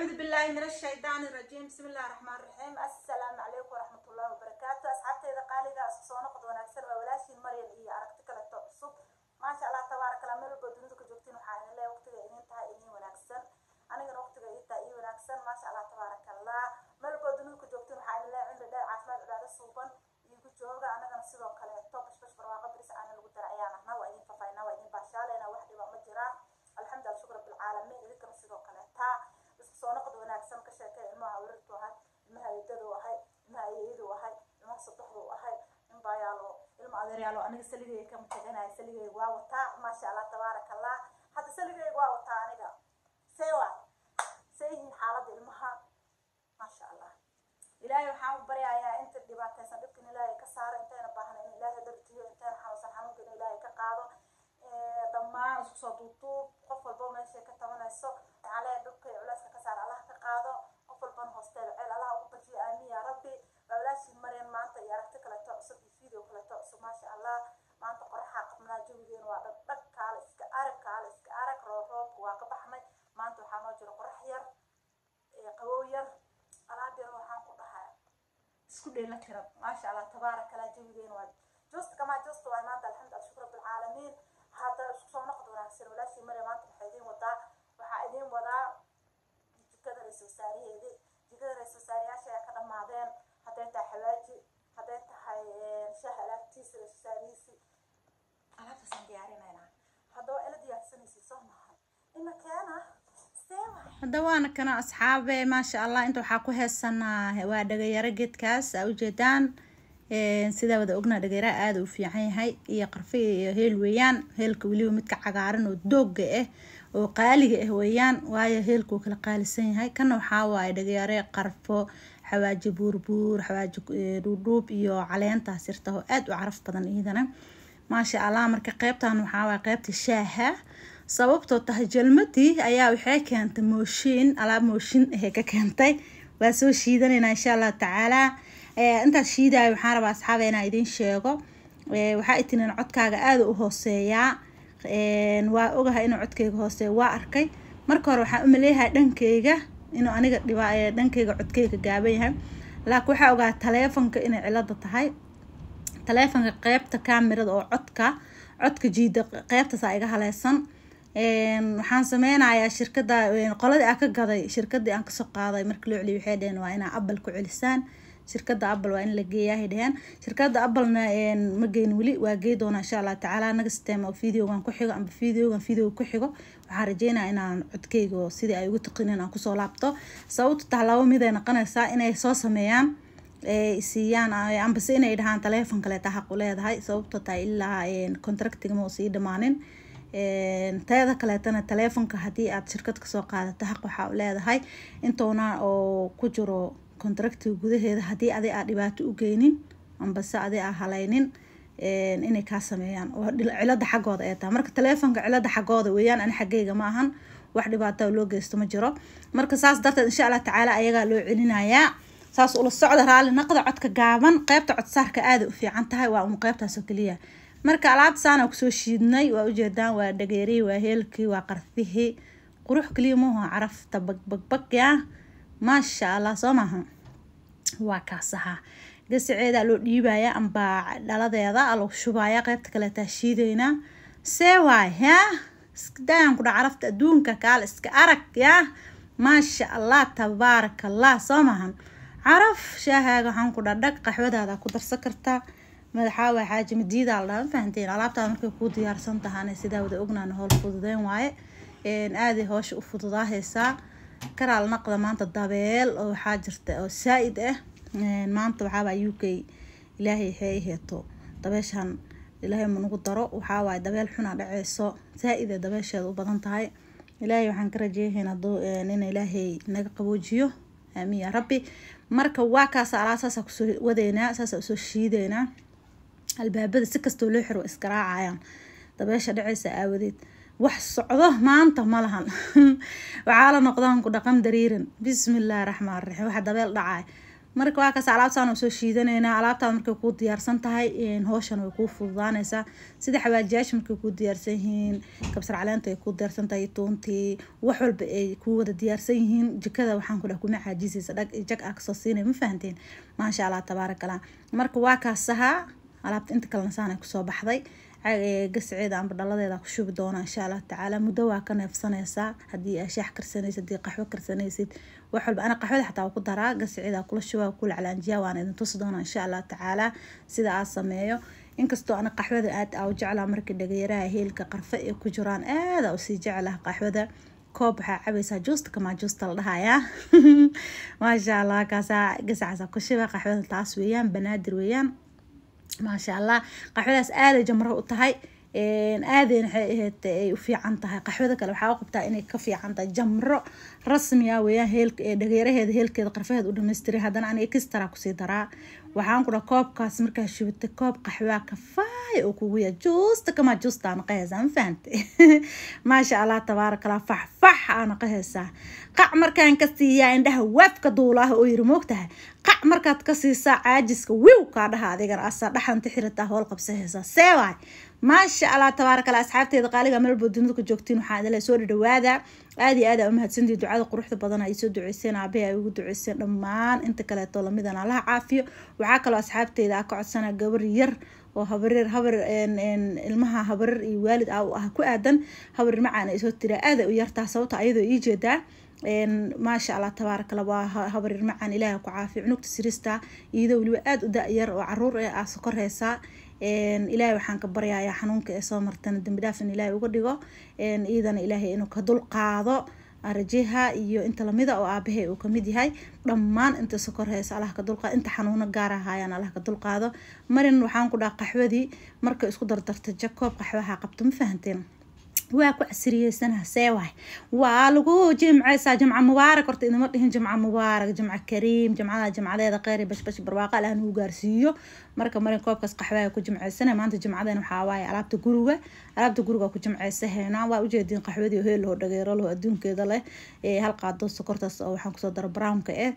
أعوذ بالله من الشيطان الرجيم بسم الله الرحمن الرحيم السلام عليكم ورحمة الله وبركاته أصحابتي إذا قال إذا أسسونا قد ونكسر وولاشي مريم إيه أركتك للتقصب ما شاء الله تبارك الله ملو بدون ذلك جوكتين وحاين الله وقتك إنين تها إنين ونكسر أنا جن وقتك إيه تا إيه ونكسر ما شاء الله تبارك الله ملو بدون ذلك جوكتين وحاين الله عند الله عافمات عبادة الصوبان يقول جوغا أنا جن سيدو كله توبش بش برواقة بريس أنا لو ترى أيانا هنا وإنين ففاينا وإنين باشالنا وحدي ومجرا الحمد لله شكر رب العالمين إذا كنا سيدو كله تا isku soo noqod wanaagsan ka sheekay ilmaha warirtu ahay ilmaha eedadu ahay ilmaha ayeeyadu ahay ilmaha saddexdu ahay in baayaalo ilma adeeryaalo aniga saligay kama taganahay saligay waa wataa maasha allah tabaaraka allah hadda saligay waa wataa aniga see waa see yihiin xaaladda ilmaha maasha allah ilaahay waxaan u baryayaa inta dhibaataysan dhibkan ilaahay ka saaro intayna baahna in ilaahay dartiyo intayna xanuunsan xanuunka in ilaahay ka qaado dhammaan isku soo duuduub qof walba meeshay ka tabanayso calee dhulka iyo culeyska ka saar allah ka qaado qof walbana hoosteeda ceel allah ugu bajiyo aamin yaa rabbi waa walaashii mareen maanta iyo aragti kaleto cusub iyo video kaleto cusub maasha allah maanta qoraxaa qabnaa jawigeena waa dhag dhag kaale iska arag kaale iska arag roob roobka waa ka baxnay maanta waxaa noo jiro qorax yar qabow yar alaab yar waxaan ku dhahaa isku dheela tiran maasha allah tabaaraka allah jawigeena waa just kamaa just waay maanta alxamdu shukr rabbilcaalamiin hadda isku soo noqod wanaagsan walaashii mare maanta waxaa idiin wadaa waxaa idiin wadaa jikada ra-isul wasaaraheedii jikada ra-isul wasaarayaasha ayaa ka dhammaadeen hadday tahay xawaaji hadday tahay shaah alaabtiisa ra-isul wasaarihiisii alaabtaasaan diyaarinaynaa haddaba ila diyaarsanaysi soo mahan ima keena hadda waana kana asxaabe maasha allah inta waxaa ku heesanaa waa dhagayaro geedkaas aa ujeedaan sidaa wada ognaa dhagayaraha aada u fiican yahay iyo qarfe iyo heel weeyaan heelka weliba midka cagaaran oo dooga ah oo qaaliga ah weeyaan waayo heelka uu kala qaalisan yahay kana waxaa waaye dhagayare qarfo xawaaji buurbuur xawaaji dhuudhuub iyo caleentaas irta oo aada u caraf badan iyadana maasha allah marka qeybtan waxaa waaye qeybta shaaha sababtoo tahay jalmadii ayaa waxay keentay mooshiin alaab mooshin ahee ka keentay waa soo shiidanaynaa insha allahu tacaalaa intaas shiidaayo waxaan rabaa asxaaba inaan idiin sheego waxaa itineen codkaaga aada u hooseeyaa waa ogahay inuu codkayga hooseeya waa arkay marka hore waxaan umaleeyahay dhankayga inuu aniga dhiba dhankayga codkayga gaaban yahay laakiin waxaa ogaa taleefonka inay cilada tahay taleefonka qeybta kaamirada oo codka codka jiida qeybtaasa iga haleysan waxaan sameynayaa shirkada qoladii aan ka gaday shirkadii aan kasoo qaaday marka loo celiyo waxay dheheen waa inaa apple ku celisaan shirkada apple waa in la geeyahay dheheen shirkada applena ma geyn weli waa gey doonaa insha allah tacaala naga system oo videogan ku xigo amba videogan video ku xigo waxaan rajeynaya inaan codkeyga sidii ay ugu taqinin aan kusoo laabto sababta taha laba mid ay noqonaysaa inay soo sameeyaan siiyaan ambase inay dhahaan taleefon kaleeta xaq u leedahay sababto tahay ilaa contractiga ma sii dhamaanin teeda kaleetana taleefonka haddii aad shirkad kasoo qaadato xaq waxaa u leedahay intoona oo ku jiro contractiga gudaheeda haddii adi aa dhibaato u geynin ambase adi aa halaynin inay kaa sameeyaan oo cilada xaggooda ay tahay marka taleefonka cilada xaggooda weeyaan ani xaggayga ma ahan wax dhibaata loo geysto ma jiro marka saas darteed insha allah tacaala ayagaa loo celinayaa saas ula socda raali naqda codka gaaban qeybta codsaarka aada u fiican tahay waa un qeybtaasoo keliya marka alaabta saana kusoo shiidnay waa ujeedaan waa dhageerihii waa heelkii waa qarfihii qurux keliya maaha carafta bagbagbagya maasha allah soo maaha waa kaasaha gasaceeda loo dhiibaya amba dhaladeeda lagu shubaya qeybta kaleetaa shiideynaa see waay yaa iskadayaan kudha carafta adduunka kaale iska arag yaa maasha allah tabaaraka allah soo maahan caraf shaahaaga waxaan ku dhadhag qaxwadaada ku darsan kartaa madaxaa waa xaaji madiida la dhaha ma fahanteen alaabtaada markay kuu diyaarsan tahaana sidaa wada ognaan howl fududeen waaye aaday hoosha u fududaahaysaa karaal naqda maanta dabeel oo waxaa jirta oo saa-id ah maanta waxaabaa u k ilaahay waxay heeto dabeeshan ilaahay manugu daro waxaa waaye dabeel xuna dhaceyso saa-id ee dabeesheeda u badan tahay ilaahay waxaan ka rajeeyahayn in ilaahay naga qaboojiyo aamiin yaa rabbi marka waa kaasa alaa saasa kusoo wadeynaa saasa usoo shiideynaa albaabada si kastoo loo xiro iskaraacayaan dabeesha dhaceysa aawadeed wax socdo maanta ma lahan waxaa la noqdaan ku dhaqan dariiran bismillaahi raxmaan raxiim waxa dabeel dhacay marka waa kaas alaabtaan oo soo shiidanaynaa alaabtaad markay kuu diyaarsan tahay howshan way kuu fududaanaysaa sida xawaajiyaasha markay kuu diyaarsan yihiin kabsar caleenta ay kuu diyaarsan tahay tuuntii wax walba ay kuu wada diyaarsan yihiin jikada waxaan ku dhah kuma caajisaysa dhag jag aa kasoo siinay ma fahanteen maasha allah tabaarakallah marka waa kaasahaa alaabta inta kalena saanay kusoo baxday gasceeda amba dhaladeeda ku shubi doona insha allah tacaala muddo waa ka neefsanaysaa haddii aa shaax karsanaysid haddii qaxwo karsanaysid wax walba ana qaxwada xataa waa ku daraa gasceeda kula shuba kula calaanjiyaa waana idin tusi doona insha allah tacaala sida aa sameeyo inkastoo ana qaxwada aad aa u jeclaa markii dhagayaraha heelka qarfe ay ku jiraan aada usii jeclaha qaxwada koob waxaa cabaysaa juusta kamaa juusta la dhahayaa maasha allah kaasaa gasacaasa ku shuba qaxwada taas weeyaan banaadir weeyaan maasha allah qaxwadaas aaday jamro u tahay aadayna waxay ahayd ay u fiican tahay qaxwada kale waxaa u qabtaa inay ka fiican tahay jamro rasmiya weeyaan heelka ee dhageeraheeda heelkeeda qarfaheeda u dhamaystiray haddana aniga kistara kusii daraa waxaan ku dhaha koobkaas markaa shubitay koob qaxwaa kafaay oo kugu yaa juusta kamaa juusta aa naqahaysaa ma fahante maasha allah tabaarakallah faxfax aa naqahaysaa qac markaan ka siiyaa indhaha waafka duulaah oo yiri moogtahay qac markaad ka siisaa caajiska wiw kaa dhaha adigana asaa dhaxanta xirataa howl qabsahaysaa see waay maasha allah tabaarakallah asxaabteeda qaaliga melbo dunida ku joogtiin waxaa idinle soo dhadhawaada aada iyo aada aa umahadsantii ducada quruxda badan ay soo duceyseen aabahi ay ugu duceyseen dhammaan inta kaleeto lamidan allaha caafiyo waxaa kaloo asxaabteeda aa ka codsana gabar yar oo habareer habar ilmaha habareer iyo waalid ah ah ku aadan habareer macaan ay soo tiraa aada u yartaa sababta ayadoo ii jeedaa maasha allah tabaarakala waa habareer macaan ilaaha ku caafiyo cunugta sirista iyadoo weliba aada u da-yar oo caruur ee aa sokoreysaa ilaahay waxaan ka baryayaa xanuunka ee soo martana dambi dhaaf in ilaahay uga dhigo iyadana ilaahay inuu ka dul qaado rajeha iyo inta lamida oo aabahay uu kamid yahay dhammaan inta sokor haysa allah ka dulqaado inta xanuuno gaar ahaayaan allah ka dulqaado marin waxaan ku dhaha qaxwadii marka isku dardarta jakoob qaxwaha qabto ma fahanteen waa ku casriyeysanaha see waay waa lagu jimceysaa jimca mubaarak horta idima dhihin jimca mubaarak jimca kariim jimcada jimcadeeda kheyr bashbash barwaaqa allah nagu gaarsiiyo marka marin koobkaas qaxwaa ku jimceysana maanta jimcadan waxaa waaye alaabta guriga alaabta guriga ku jimceysaheena waa ujeediin qaxwadii heel loo dhageero loo adduunkeeda leh hal qaado sokortaas oo waxaan kusoo dara brownka eh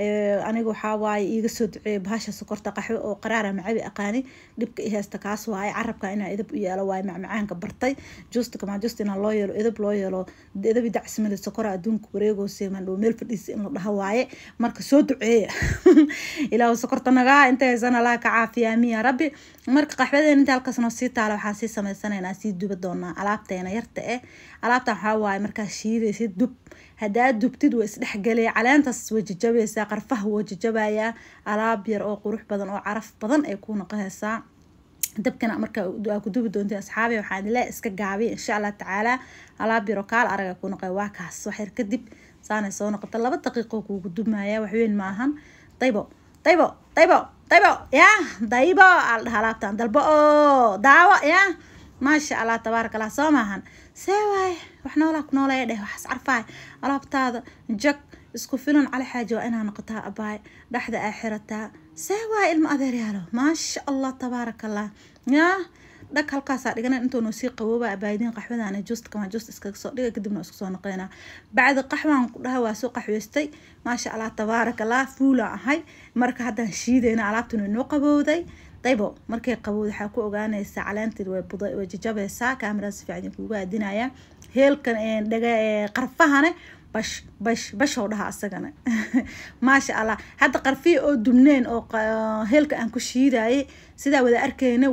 aniga waxaa waaye iiga soo duceeya bahasha sokorta qaxwo oo qaraara macabi aqaani dhibka i haysta kaas waaye carabka inaa edab u yeelo waaye macmacaanka bartay juusta kamaa juusta inaa loo yeelo edab loo yeelo edabi dacsimada sokora adduunka wareegoosa mandhow meel fadhiisa in la dhaho waaye marka soo duceeya ilaahu sokorta nagaa inta haysana laha ka caafiya amiin yaa rabbi marka qaxwadeen inta halkaas noo sii taala waxaan sii sameysanaynaa sii duba doonaa alaabteena yarta eh alaabtan waxaa waaye markaa shiidaysid dub haddaad dubtid waa isdhexgelaya caleentaas way jajabaysaa qarfaha waa jajabayaa alaab yar oo qurux badan oo caraf badan ay ku noqonaysaa dabkana marka aa ku dubi doontiin asxaabi waxaan idinle iska gaabiya insha allah tacaala alaab yar oo kaal araga ku noqoy waa kaas waxyar kadib saanay soo noqota laba daqiiqo kuugu dubmaya waxweyn maahan daybo daybo daybo daybo ya daybo aa la dhaha alaabtan dalbo oo daawo ya maasha allah tabaaraka allah soo maahan see waaye wax noolaa ku noolaya dheh waxaas carfaay alaabtaada jag isku filan cali xaaji waa inaa noqotaa abaay dhexda aa xirataa see waaye ilmo adeeryaalo maasha allah tabaaraka allah yaa dhag halkaasaa dhigana intuunu sii qabooba abaayidiin qaxwadaan juusta kamaa juusta iskaga soo dhiga kadibna isku soo noqonaa bacdi qaxwaan ku dhaha waa soo qaxweystay maasha allah tabaaraka allah fuulaan ahay marka haddaan shiidayna alaabtuna inoo qabowday daybo markay qabowda waxaa ku ogaanaysaa caleenteed way buda way jajabaysaa kaamiraad si fiican kuuga aadinaya heelkan dhaga qarfahane bash bash bashow dhaha asagana maasha allah hadda qarfiya oo dumneen oo heelka aan ku shiidayay sidaa wada arkayna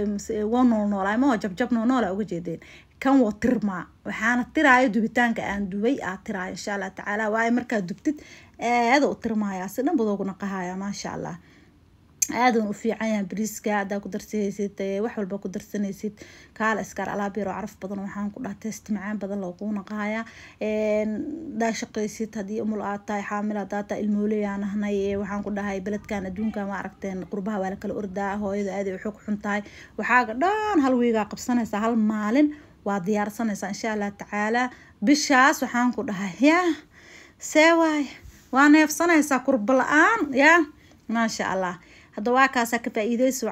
waa nool noolaay maho jabjab noo noola uga jeedeen kan waa tirmaa waxaana tiraayo dubitaanka aan dubay aa tiraayo insha allah tacaala waayo markaad dubtid aada u tirmaaya si dhan badooguna qahaya maasha allah aadan u fiican yahay bariiska haddaa ku darsanaysid wax walba ku darsanaysid kaala iskaar alaab yaroo caraf badan waxaan ku dhaha test macaan badan loogu naqaaya daa shaqaysid haddii umul aad tahay xaamil haddaa tahay ilmooleyaan ahnay waxaan ku dhahay beledkan adduunka ma aragteen qurbaha waa lakala ordaa hooyada aaday waxay ku xun tahay waxaaga dhan hal wiigaa qabsanaysaa hal maalin waa diyaarsanaysaa insha allah tacaala bishaas waxaan ku dhahay yaa see waay waa neefsanaysaa kurba la-aan yaa maasha allah hadda waa kaasaa ka faa-iideysi wacan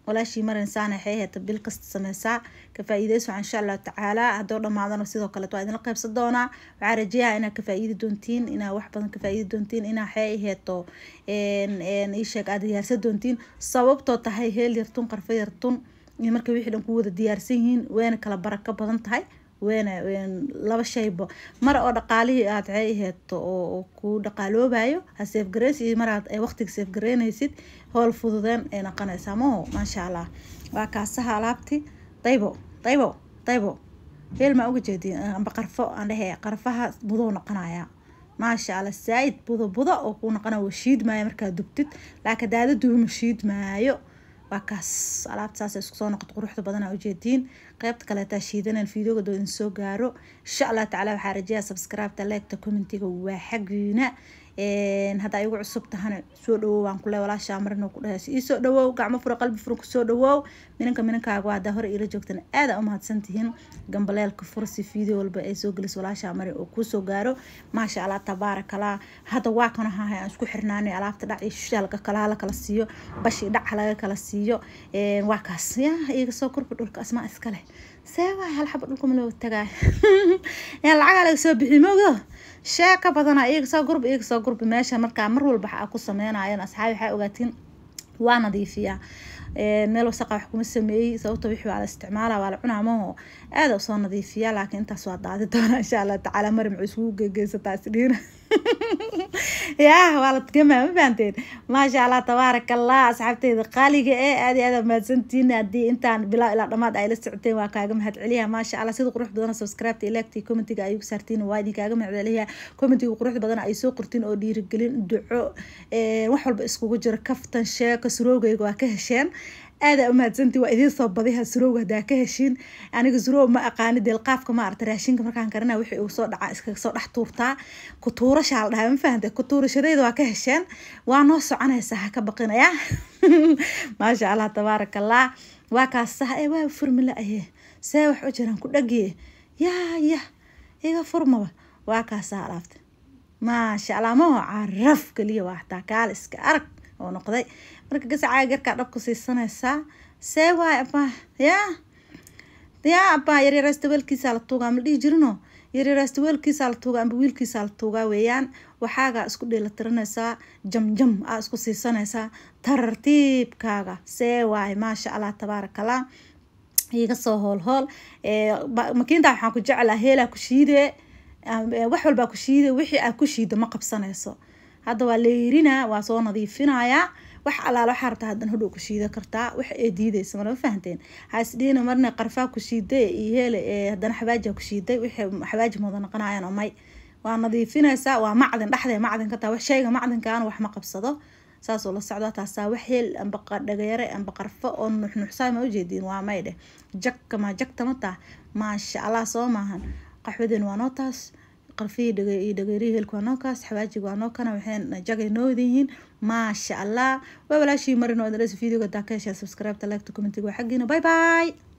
walaashii marinsaana waxay ahayd bil kasta sameysaa ka faa-iideyso insha allahu tacaala haddoo dhammaadana sidoo kaleet waa idinla qaybsan doonaa waxaa rajeeyaa inaad ka faa-iidi doontiin inaa wax badan ka faa-iidi doontiin inaa waxay aheeto iisheeg aad diyaarsan doontiin sababtoo tahay heel yartun qarfo yartun iyo marka wixii dhan ku wada diyaarsan yihiin wayna kala barako badan tahay weyna laba shayba mar oo dhaqaalihii aad waxay aheeto oo ku dhaqaaloobayo ha seefgareysi iyo maraad waqtiga seefgareynaysid howl fududeen ay noqonaysaa maho maasha allah waa kaasaha alaabti daybo daybo daybo heel maa uga jeedin amba qarfo aan dhehe qarfaha budou noqonaya maasha allah saa-id budo budo oo ku noqona waa shiid maayo markaad dubtid laakiin daada duuma shiid maayo waa kaas alaabta saas isku soo noqoto quruxda badan aa ujeediin qeybta kaleetaa shiidanan fiideoga doo idin soo gaaro insha allah tacala waxaa rajeeya subscribeta leegta commentiga waa xagiina haddaa igu cusub tahana soo dhawow waan kule walaashaa marino ku dhahays iisoo dhawow gacmo fura qalbi fura kusoo dhawow minanka minankaagu haddaa hore iila joogtana aada umahadsan tihiin gambaleelka fura si fiideo walba ay soo gelis walaashaa mari oo kuusoo gaaro maasha allah tabaarakallah hadda waa kana hahay aan isku xirnaanay alaabta dhac iyo shisha laga kala hala kala siiyo bashi dhac laga kala siiyo waa kaas yaa iga soo korba dhulka asmaa iskale see waa hal xaba dhulka ma loo tagaa yaa lacagaa laga soo bixi moogdo shee ka badana iyaga soo gurba iyaga soo gurba meesha markaa mar walba waxaa ku sameynayan asxaabi waxaa ogaatiin waa nadiifiyaa meel wasaqa wax kuma sameeyey sababta wixii waa la isticmaala waa la cunaa maho aada usoo nadiifiyaa laakiin intaas waa daadi doona insha allah tacaala mari muxuu isugu gegeysataa isdhiina yaa waa la tgamaa ma fahanteen maasha allah tabaaraka allah asxaabteyda qaaliga ee aad iyo aad mahadsantiin haddii intaan bilaa ilaa dhamaad ay la socoteen waa kaaga mahad celiya maasha allah sida quruxda badan subscribeta ilaagtii commentiga ay ugu saartiin waa idin kaaga mahad celiya commentiga quruxda badan ay soo qortiin oo dhiirigelin duco wax walba iskugu jiro kaftan sheeko surowgayga waa ka hesheen aada umahadsantii waa idiin soo badiha surowga hadaa ka heshiin aniga surow ma aqaani deelqaafka ma arta raashinka markaan karina wixii uu soo dhaca iskaga soo dhex tuurtaa kutuurashaa la dhahaa ma fahante kutuurashadeyda waa ka hesheen waa noo soconaysaa ha ka baqinaya maasha allah tabaaraka allah waa kaasa ee waa furmila aye see wax u jiraan ku dhagiye yaa ya iga furmaba waa kaasaa alaabta maasha allah maho caraf keliya waa hataa kaal iska arag oo noqday marka gasacaaga garkaa dhabku siisanaysaa see waay abaa yaa yaa abaa yaryaraysta weelkiisaa la tuugaa ma dhihi jirino yaryaraysta weelkiisaa la tuugaa amba wiilkiisaa la tuugaa weeyaan waxaagaa isku dheelatiranaysaa jamjam aa isku siisanaysaa tartiibkaaga see waay maasha allah tabaarakallah iga soo hool hool makiinta waxaan ku jeclaa heelaa ku shiidee wax walbaa ku shiide wixii aa ku shiida ma qabsanayso hadda waa leerinaa waa soo nadiifinayaa wax alaala waxaa rabtaa hadan hodhow ku shiida kartaa wax ee diideysa marma fahanteen haisdhiina marna qarfaa ku shiiday iyo hele haddana xabaajia ku shiiday wixii xabaaji mooda noqonayaan oo may waa nadiifinaysaa waa macdin dhexdee macdin ka taa wax shayga macdinkaana wax ma qabsado saasoo la socdaa taasaa wax heel amba dhagayare amba qarfo oo nuxnuxsaa ma ujeediin waa may dheh jagka ma jagta ma taa maasha allah soo maahan qaxwadeen waa noo taas qarfihii dhagay iyo dhageyrihii hilka waa noo kaas xawaajiga waa noo kana waxay jagay noo wada yihiin maasha allah waa walaashii marin oo idin videoga daa ka heshaa subscribe ta like to commentiga waa xaggiina bye bye